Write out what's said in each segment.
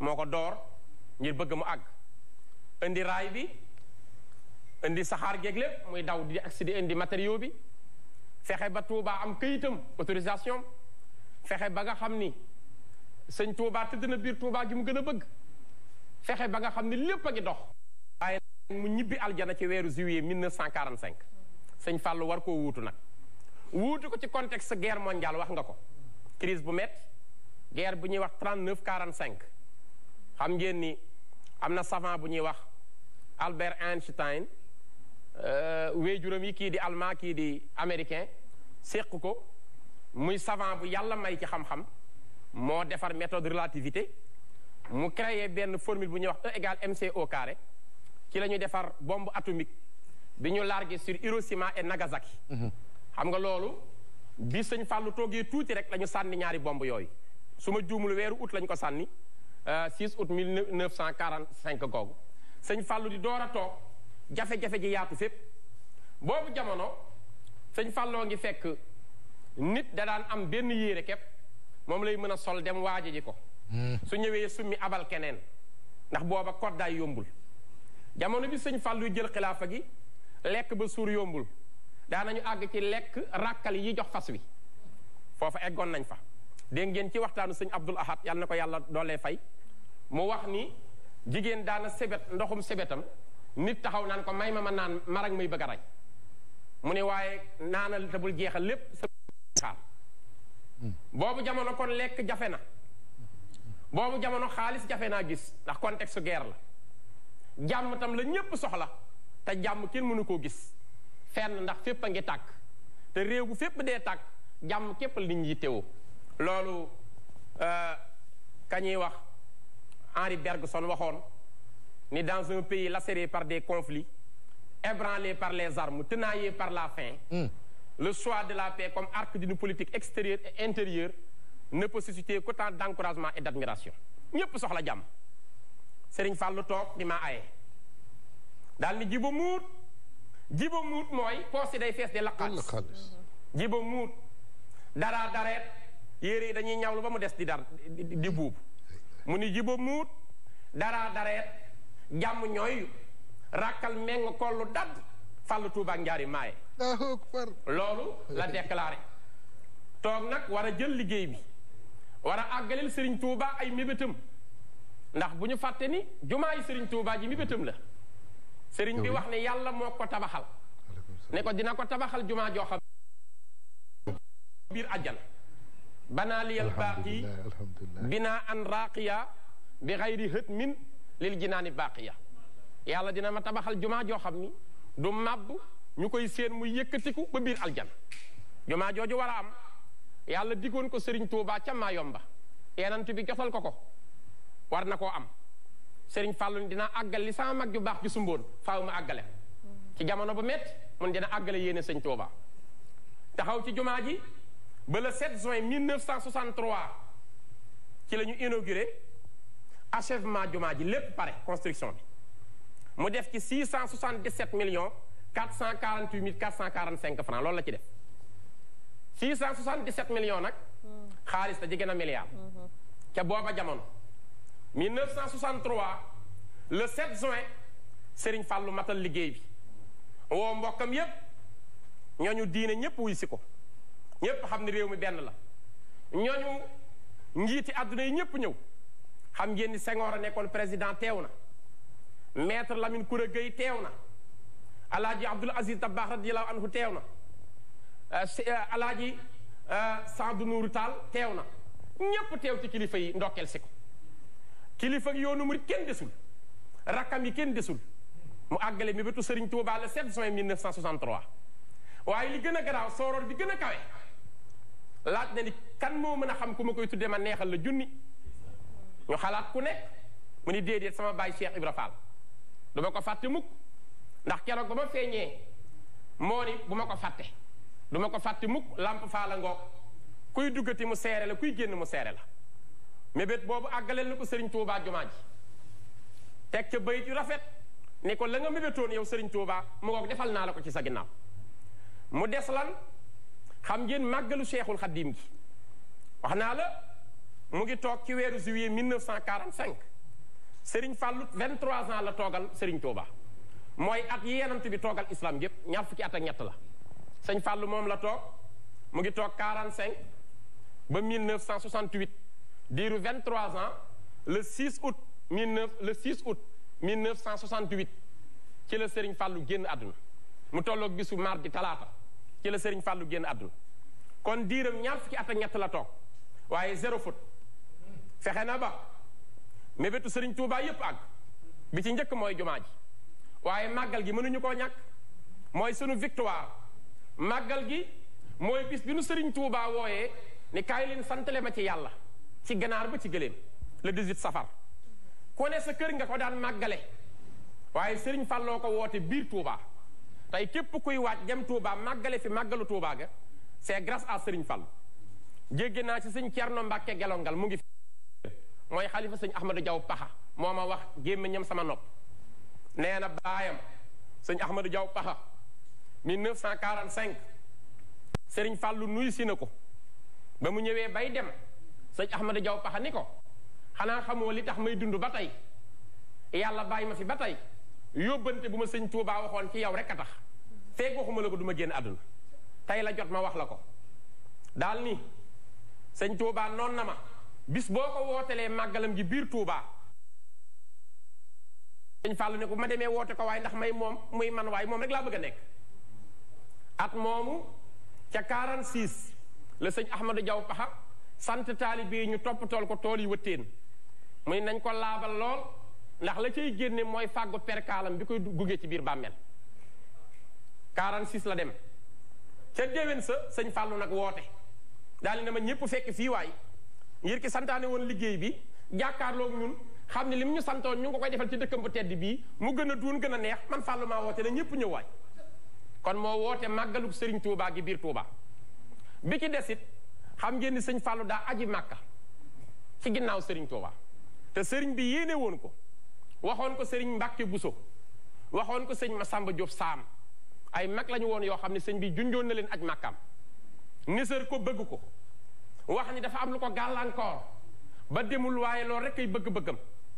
moo ko door ngir bëgg mu àgg indi raay bi indi saxaar geeg lépp muy daw di agsi di indi matériaux bi fexe ba Touba am këyitam autorisation fexe ba nga xam ni sëñ Touba tëdd na biir Touba gi mu gën a bëgg fexe ba nga xam ni lépp a ngi dox waaye mu ñibbi aljana ci weeru juillet 1945 sëñ Fallou war koo wuutu nag wuutu ko ci contexte guerre mondiale wax nga ko crise bu métti guerre bu ñuy wax 39 45 xam ngeen ni am na savant bu ñuy wax Albert Einstein wéejuram yi kii di allemand kii di américain séq ko muy savant bu yàlla may ci xam-xam moo defar méthode relativité mu créé benn formule bu ñuy wax E égale mc au carré ci la ñuy defar bombe atomique bi ñu largué sur Hiroshima et Nagasaki xam nga loolu bi sëñ Fallou toogee tuuti rek la ñu sànni ñaari bomb yooyu su ma juumul weeru août lañ ko sànni 6 août 1945 googu sëñ Fallou di door a toog jafe-jafe ji yaatu fépp boobu jamono sëñ Falloo ngi fekk nit da daan am benn yéere képp moom lay mën a sol dem waaje ji ko su ñëwee summi abal keneen ndax booba koddaay yombul jamono bi sëñ Fallou jël xilaafa gi lekk ba suur yombul daanañu àgg ci lekk ràkkal yi jox fas wi foofa eggoon nañ fa dégg ngeen ci waxtaanu sëñ Abdul Ahad yàlla na ko yàlla doolee fay mu wax ni jigéen daana sebet ndoxum sebetam nit taxaw naan ko may ma ma naan marag muy bëgg a rey mu ne waaye naanal te bul jeexal lépp sa xaar boobu jamono kon lekk jafe na boobu jamono xaalis jafe naa gis ndax contexte guerre la jàmm tam la ñépp soxla te jàmm kenn mënu koo gis fenn ndax fépp a ngi tàkk te réew bu fépp dee tàkk jàmm képp la nit ñi teewoo loolu ka ñuy wax Henri Bergson waxoon ni dans un pays lacéré par des conflits ébranlé par les armes tenaillé par la faim le choix de la paix comme arc d'une politique extérieure et intérieure ne peut susciter qu'autant d'encouragement et d'admiration ñépp soxla jàmm Serigne Fallou toog di maa aye daal ni jiba muut jiba muut mooy poos yi day fees de la xaalis jiba muut daraa dareet yére yi dañuy ñawlu ba mu des di dar di buubu mu ni jiba muut daraa dareet jàmm ñooy ràkkal meng kollu dadd fàllu tuubaak njaari maaye loolu la déclaré toog nag war a jël liggéey bi war a àggaleel sëriñ tuuba ay mébétam ndax bu ñu fàtte ni jumaa yi sëriñ tuuba ji mébétam la sëriñ bi wax ne yàlla moo ko tabaxal ne ko dina ko tabaxal jumaa joo xam biir àjjana banaa liyal baaqi binaa an raaqiya bi xayri hët min lil jinaani baaqiya yàlla dina ma tabaxal jumaa joo xam ni du màbb ñu koy séen muy yëkkatiku ba biir aljan jumaa jooju war a am yàlla diggoon ko sëriñ Tuubaa ca Maayomba yenant bi jotal ko ko war na koo am sëriñ Fàllu dina àggal li sama mag ju baax ju sumboon faaw ma àggale ci jamono bu métti mun dina àggale yéene sëñ Tuubaa taxaw ci jumaa ji ba le 7 juin 1963 ci la ñu inauguré achèvement jumaa ji lépp pare construction bi mu def ci 677 millions 448 mille 445 francs loolu la ci def 677 millions nag xaalis da jege na milliard ca booba jamono 1963 le 7 juin Serigne Fallou matal liggéey bi woo mbokkam yépp ñooñu diine ñépp wuy si ko ñépp xam ne réew mi benn la ñooñu njiiti àdduna yi ñépp ñëw xam ngeen ni Senghor a nekkoon président teew na maître Lamine Koura Gueye teew na alaaji Abdoul Aziz Dabakh radiyallahu anhu teew na alaaji Sadou Nourou Tall teew na ñépp teew ci kilifa yi ndokkeel si ko kilifa yoonu murid kenn desul rakkam yi kenn desul mu àggale mi bétu Serigne Touba le 7 juin 1963 waaye li gën a garaaw sooroor bi gën a kawe laaj na ni kan moo mën a xam ku ma koy tuddee ma neexal la junni ñu xalaat ku nekk mu ni déedéet sama baay Cheikh Ibra Fall du ma ko fàtte mukk ndax keroog ba ma feeñee moo ni bu ma ko fàtte du ma ko fàtte mukk lamp faala ngoog kuy duggati mu seere la kuy génn mu seere la mébét boobu àggaleel na ko Serigne Touba jumaa ji teg ca bayit yu rafet ni ko la nga mébétoon yow Serigne Touba mu ngoog defal naa la ko ci sa ginnaaw mu des lan xam ngeen màggalu Cheikhul Xaddim gi wax naa la mu ngi toog ci weeru juillet 1945 Serigne Fallou 23 ans la toogal Serigne Touba mooy at yi yenant bi toogal islam yépp ñaar fukki at ak ñett la sëñ Fallou moom la toog mu ngi toog 45 ba 1968 diiru 23 ans le 6 août 19 le 6 août 1968 ci la Serigne Fallou génn àdduna mu tolloog bisu mardi talaata ci la Serigne Fallou génn àdduna kon diiram ñaar fukki at ak ñett la toog waaye zéro faute fexe na ba mébétu Serigne Touba yépp àgg bi ci njëkk mooy jumaa ji waaye màggal gi mënuñu koo ñàkk mooy sunu victoire màggal gi mooy bis bi nu Serigne Touba wooyee ni kaay leen santale ma ci yàlla ci ganaar ba ci gëléem le 18 safar ku ne sa kër nga ko daan màggale waaye Serigne Falloo ko woote biir Touba tey képp kuy waaj dem Touba màggale fi màggalu Touba ga c'est grâce à Serigne Fall jéggi naa ci sëñ Thierno Mbacke gelongal mu ngi fi mooy xalifa sëñ Ahmadou Diaw Paxa moo ma wax gémmiñam sama nopp nee na baayam sëñ Ahmadou Diaw Paxa 1945 Serigne Fallu nuyu si na ko ba mu ñëwee bay dem sëñ Ahmadou Diaw Paxa ni ko xanaa xamoo li tax may dund ba tey yàlla bàyyi ma fi ba tey yóbbante bu ma sëñ Touba waxoon ci yow rek a tax feeg waxuma la ko du ma génn àdduna tey la jot ma wax la ko daal ni sëñ Touba noon na ma bis boo ko wootelee màggalam gi biir Touba sëñ Fallou ne ko ma demee woote ko waaye ndax may moom muy man waaye moom rek laa bëgg a nekk at moomu ca 46 la sëñ Ahmadou Diaw Paxa sant taalibe yi ñu toppatool ko tool yi wëttéen muy nañ ko laabal lool ndax la cay génne mooy fàggu perkaalam bi koy gugee ci biir bàmmeel 46 la dem ca déwén sa sëñ Fallou nag woote daal di ne ma ñëpp fekk fii waay ngir ki santaane woon liggéey bi jàkkaarloog ñun xam ne lim ñu santoon ñu ngi ko koy defal ci dëkkam bu tedd bii mu gën a duun gën a neex man Fallou maa woote na ñëpp ñëw waay kon moo woote màggalug Serigne Touba gi biir Touba bi ci desit xam ngeen ni sëñ Fallou daa aji màkka ci ginnaaw Serigne Touba te Serigne bi yéene woon ko waxoon ko Serigne Mbacke Bousso waxoon ko sëñ Massamba Diop Saam ay mag lañu woon yoo xam ne sëñ bi junjoon na leen aj màkkaam nisër ko bëgg ko wax ni dafa am lu ko gàllankoor ba demul waaye loolu rek ay bëgg-bëggam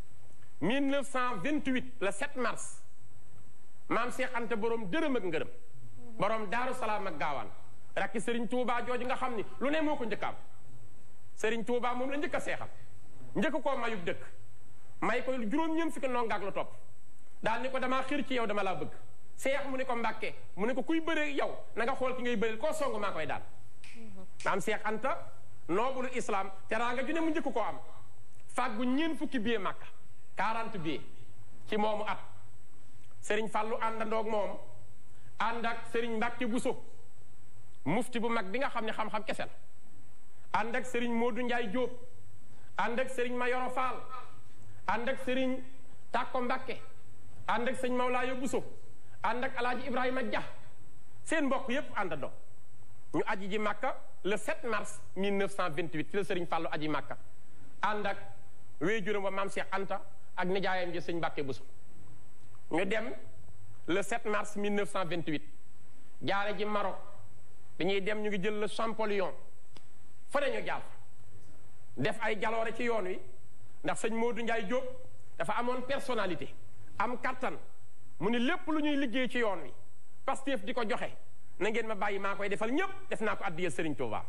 1928 le 7 mars maam Cheikh Anta borom dërëm ak ngërëm borom Daaru Salaam ak gaawaan rakki Serigne Touba jooju nga xam ni lu ne moo ko njëkkaam Serigne Touba moom la njëkk a seexal njëkk koo mayub dëkk may ko juróom-ñeent fukki nongaak la topp daal ni ko damaa xir ci yow dama laa bëgg seex mu ne ko mbàkke mu ne ko kuy bëree yow na nga xool ki ngay bëreel koo song maa koy daal maam Seex Anta noobulu islam teraanga ju ne mu njëkk koo am fàggu ñeen fukki billet Makka 40 billet ci moomu at Serigne Fallou àndandoog moom ànd ak Serigne Mbacke Bousso mufti bu mag bi nga xam ne xam-xam kese la ànd ak Serigne Modou Ndiaye Diop ànd ak Serigne Mayoro Fall ànd ak Serigne Takko Mbacke ànd ak sëñ Mawlaayo Bousso ànd ak Alaaji Ibrahima Dia seen mbokk yépp àndandoo ñu aji ji Makka le 7 mars 1928 ci la Serigne Fallou aji Makka ànd ak wéejuram wa maam Cheikh Anta ak nijaayam ji sëñ Mbacke Bousso ñu dem le 7 mars 1928 jaare ji Maroc dañuy dem ñu ngi jël le Champollion fa ñu jaar def ay jaloore ci yoon wi ndax sëñ Modou Ndiaye Diop dafa amoon personnalité am kattan mu ni lépp lu ñuy liggéey ci yoon wi Pastef di ko joxe na ngeen ma bàyyi maa koy defal ñépp def naa ko addiyal Serigne Touba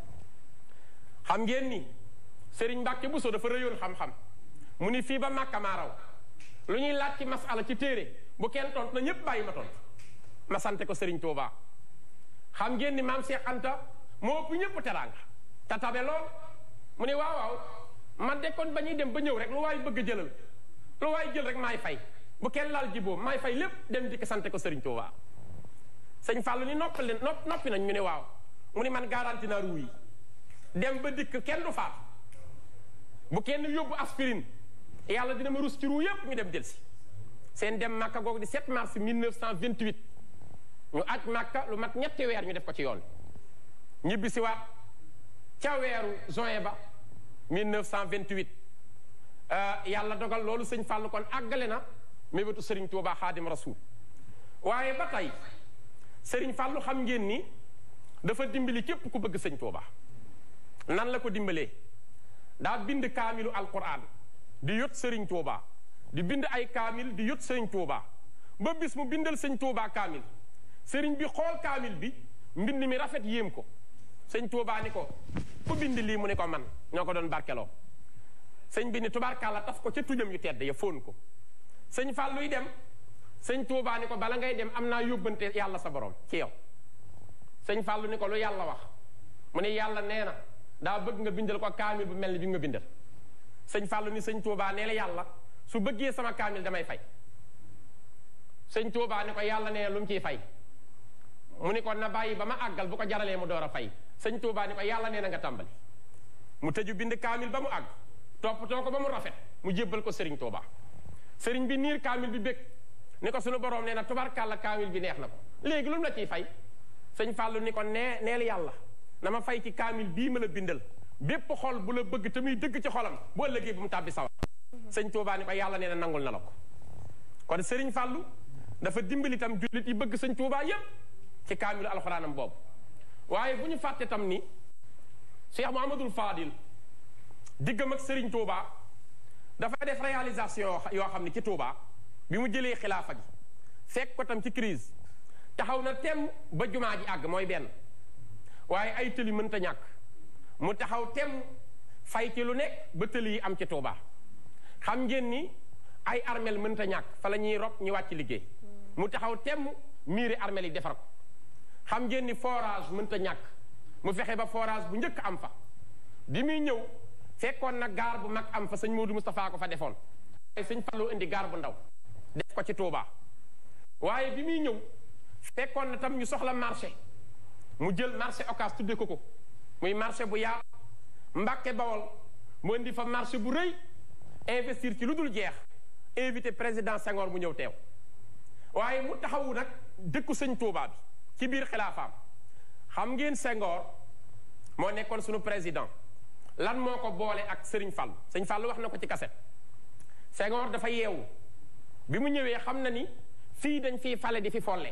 xam ngeen ni Serigne Mbacke Bousso dafa rëyoon xam-xam mu ni fii ba Màkka maa raw lu ñuy laaj ci masala ci téere bu kenn tont na ñépp bàyyi ma tont ma sante ko Serigne Touba xam ngeen ni maam Cheikh Anta moo ëpp ñépp teraanga te tabe lool mu ni waaw waaw man de kon ba ñuy dem ba ñëw rek lu waay bëgg a jëlal lu waay jël rek maay fay bu kenn laal jiboo maay fay lépp dem di ko sante ko Serigne Touba sëñ Fallou ni noppi leen noppi nañ ñu ne waaw mu ni man garanti naa ruu yi dem ba dikk kenn du faatu bu kenn yóbbu aspirine yàlla dina ma rus ci ruu yépp ñu dem jël si seen dem Makka googu di 7 mars 1928 ñu aj Makka lu mat ñetti weer ñu def ko ci yoon ñibbi si waat ca weeru juin ba 1928 yàlla dogal loolu sëñ Fallou kon àggale na mébétu Serigne Touba Xaadim Rasoul waaye ba tey Serigne Fallou xam ngeen ni dafa dimbali képp ku bëgg sëñ Touba nan la ko dimbalee daa bind kaamilu alquran di yot sëriñ Touba di bind ay kaamil di yot sëriñ Touba ba bis mu bindal sëñ Touba kaamil sëriñ bi xool kaamil bi mbind mi rafet yéem ko sëñ Touba ni ko ku bind lii mu ne ko man ñoo ko doon barkeloo sëñ bi ni tubaarkàlla taf ko ca tujam yu tedd ya fóon ko sëñ Fàlluy dem sëñ Touba ni ko bala ngay dem am naa yóbbante yàlla sa borom ci yow sëñ Fàllu ni ko lu yàlla wax mu ne yàlla nee na daa bëgg nga bindal ko kaamil bu mel ni bi nga bindal sëñ Fàllu ni sëñ Touba nee la yàlla su bëggee sama kaamil damay fay sëñ Touba ni ko yàlla nee na lu mu ciy fay mu ni ko na bàyyi ba ma àggal bu ko jaralee mu door a fay sëñ Touba ni ko yàlla nee na nga tàmbali mu tëju bind kaamil ba mu àgg toppatoo ko ba mu rafet mu jébbal ko sëriñ Touba sëriñ bi niir kaamil bi bëgg ni ko sunu borom nee na tubarkàlla kaamil bi neex na ko léegi lu mu la ciy fay sëñ Fàllu ni ko nee neel yàlla na ma fay ci kaamil bii ma la bindal bépp xol bu la bëgg te muy dëgg ci xolam bu ëllëgee bu mu tàbbi sawar sëñ Touba ni ko yàlla nee na nangul na la ko kon sëriñ Fàllu dafa dimbali tam jullit yi bëgg sëñ Touba yépp ci kaamilu alxuraanam boobu waaye bu ñu fàtte tam ni Cheikh Mouhamadul Fadil diggam ak sëriñ Touba dafa def réalisation yoo xam ne ci Touba bi mu jëlee xilaafa gi fekk ko tam ci crise taxaw na tem ba jumaa ji àgg mooy benn waaye ay tëli mënta ñàkk mu taxaw tem fay ci lu nekk ba tëli yi am ci Touba xam ngeen ni ay armel mënta ñàkk fa la ñuy rob ñu wàcc liggéey mu taxaw tem miiri armel yi defar ko xam ngeen ni forage mënta ñàkk mu fexe ba forage bu njëkk am fa bi muy ñëw fekkoon na gaar bu mag am fa sëñ Modou Moustapha ko fa defoon waaye sëñ Fallou indi gaar bu ndaw def ko ci Touba waaye bi muy ñëw fekkoon na tam ñu soxla marché mu jël marché Ocass tudde ko ko muy marché bu yaatu Mbàkke Bawol mu indi fa marché bu rëy investir ci lu dul jeex invité président Senghor mu ñëw teew waaye mu taxawu nag dëkku sëñ Touba bi ci biir xilaafaam xam ngeen Senghor moo nekkoon sunu président lan moo ko boole ak Sëriñ Fall sëñ Fall wax na ko ci kaset Senghor dafa yeewu bi mu ñëwee xam na ni fii dañ fiy fale di fi follee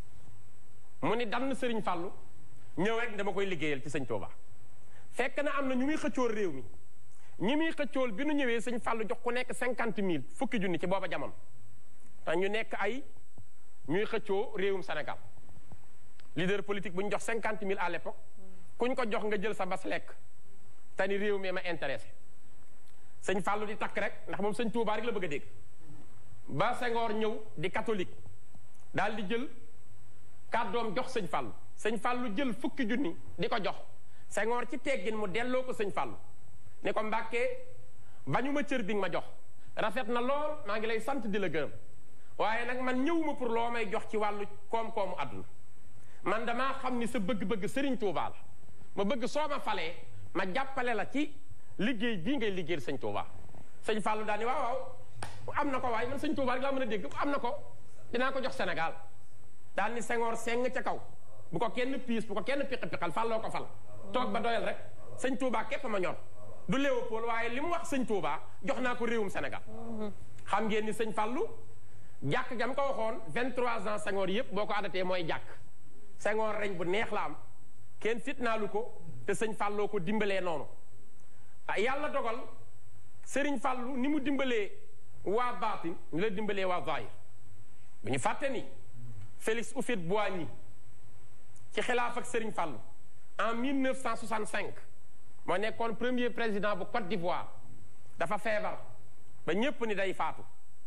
mu ni dann Sëriñ Fallu ñëw rek dama koy liggéeyal ci sëñ Touba fekk na am na ñu muy xëccool réew mi ñi muy xëccool bi nu ñëwee sëñ Fallu jox ku nekk cinquante mille fukki junni ci booba jamono te ñu nekk ay ñuy xëccoo réewum Sénégal leader politique bu ñu jox cinquante mille à l'époque kuñ ko jox nga jël sa bas lekk te ni réew mi ma intéressé sëñ Fallou di takk rek ndax moom sëñ Touba rek la bëgg a dégg ba Senghor ñëw di catholique daal di jël kàddoom jox sëñ Fallou sëñ Fallou jël fukki junni di ko jox Senghor ci teggin mu delloo ko sëñ Fallou ne ko mbàkkee bañu ma cër bi nga ma jox rafet na lool maa ngi lay sant di la gërëm waaye nag man ñëwuma pour loo may jox ci wàllu koom-koomu àdduna man damaa xam ni sa bëgg-bëgg Serigne Touba la ma bëgg soo ma falee ma jàppale la ci liggéey bii ngay liggéeyal sëñ Touba sëñ Fallou daal ni waaw waaw am na ko waaye man sëñ Touba rek laa mën a dégg am na ko dinaa ko jox Sénégal daal ni Senghor seng ca kaw bu ko kenn piis bu ko kenn piqi piqal fàlloo ko fal toog ba doyal rek sëñ Touba képp ma ñor du Léopold waaye li mu wax sëñ Touba jox naa ko réewum Sénégal xam ngeen ni sëñ Fallou jàkk gam ko waxoon 23 ans Senghor yëpp boo ko adatee mooy jàkk Senghor reñ bu neex la am kenn fitnaalu ko te sëñ Falloo ko dimbalee noonu ah yàlla dogal Sëriñ Fallu ni mu dimbalee waa baatin ni la dimbalee waa zahir bu ñu fàtte ni Félix Houphouët-Boigny ci xilaaf ak Sëriñ Fallu en 1965 moo nekkoon premier président bu Côte d'Ivoire dafa feebar ba ñépp ni day faatu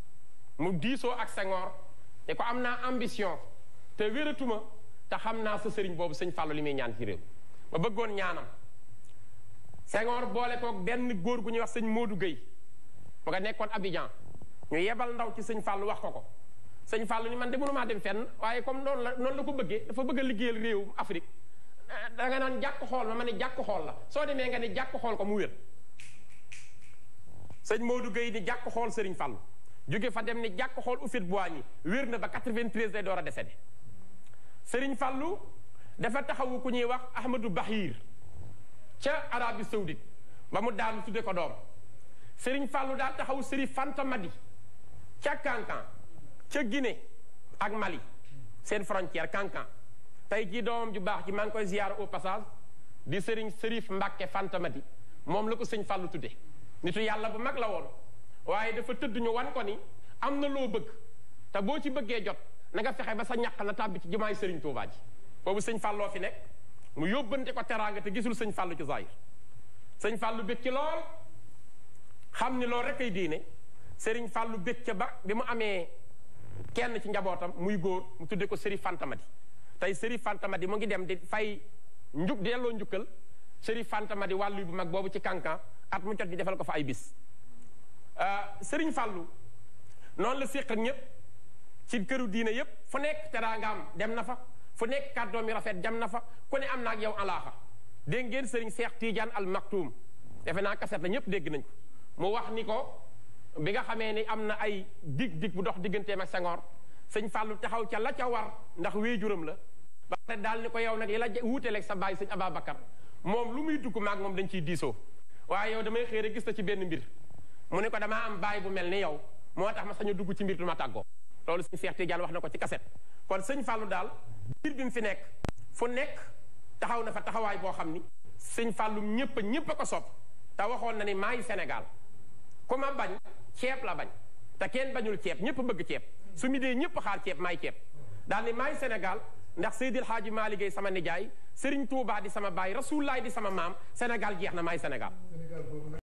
mu diisoo ak Senghor ne ko am naa ambition te wératuma te xam naa sa sëriñ boobu sëñ Fallou li muy ñaan ci réew ma bëggoon ñaanam Senghor boole koog benn góor gu ñuy wax sëñ Modou Gueye mu nga nekkoon Abidjan ñu yebal ndaw ci sëñ Fallou wax ko ko sëñ Fallou ni man de mënumaa dem fenn waaye comme noonu la noonu la ko bëggee dafa bëgg a liggéeyal réew Afrique da nga naan jàkk xool ma ma ne jàkk xool la soo demee nga ne jàkk xool ko mu wér sëñ Modou Gueye ni jàkk xool sëriñ Fallou jóge fa dem ni jàkk xool Houphouët-Boigny wér na ba 93 lay door a décédé sëriñ Fallou dafa taxawu ku ñuy wax Ahmadou Bahir ca Arabie Saoudite ba mu daanu tudde ko doom sëriñ Fallou daa taxawu Sëriñ Fanta Madi ca Kankan ca Guinée ak Mali seen frontière Kankan tey jii doomam ju baax ji maa ngi koy ziyaar au passage di sëriñ Sërif Mbàkke Fanta Madi moom la ko sëñ Fallou tudde nitu yàlla bu mag la woon waaye dafa tëdd ñu wan ko ni am na loo bëgg te boo ci bëggee jot na nga fexe ba sa ñàq na tàbbi ci jumaay Serigne Touba ji boobu sëñ Falloo fi nekk mu yóbbante ko teraanga te gisul sëñ Fallou ci zahir sëñ Fallou bëgg ci lool xam ni loolu rek ay diine Serigne Fallou bëgg ca ba bi mu amee kenn ci njabootam muy góor mu tuddee ko Serif Fantamadi tey Serif Fantamadi mu ngi dem di fay njuk di delloo njukkal Serif Fantamadi wàllu bu mag boobu ci kankan at mu jot ñu defal ko fa ay bis Serigne Fallou noonu la séq ak ñëpp ci këru diine yëpp fu nekk teraangaam dem na fa fu nekk kàddoom yi rafet dem na fa ku ne am na ak yow alaaxa dégg ngeen Serigne Cheikh Tidiane Al Maktoum defe naa kaset la ñëpp dégg nañ ko mu wax ni ko bi nga xamee ni am na ay dig dig bu dox digganteem ak Senghor sëñ Fallou taxaw ca la ca war ndax wéejuram la ba pare daal ni ko yow nag li la wuuteleeg sa baay sëñ Ababacar moom lu muy dugg maag moom dañ ciy diisoo waaye yow damay xëy rek gis na ci benn mbir mu ne ko damaa am baay bu mel ni yow moo tax ma sañu dugg ci mbir du ma tàggoo loolu sëñ Cheikh Tidiane wax na ko ci kaset kon sëñ Fallou daal biir bi mu fi nekk fu nekk taxaw na fa taxawaay boo xam ni sëñ Fallou ñëpp ñëpp a ko sopp te waxoon na ni maay Sénégal ku ma bañ ceeb la bañ te kenn bañul ceeb ñëpp bëgg ceeb su mi dee ñëpp xaar ceeb maay ceeb daal ni maay Sénégal ndax Seydil Hadji Malick sama nijaay Serigne Touba di sama baay Rasulullaay di sama maam Sénégal jeex na maay Sénégal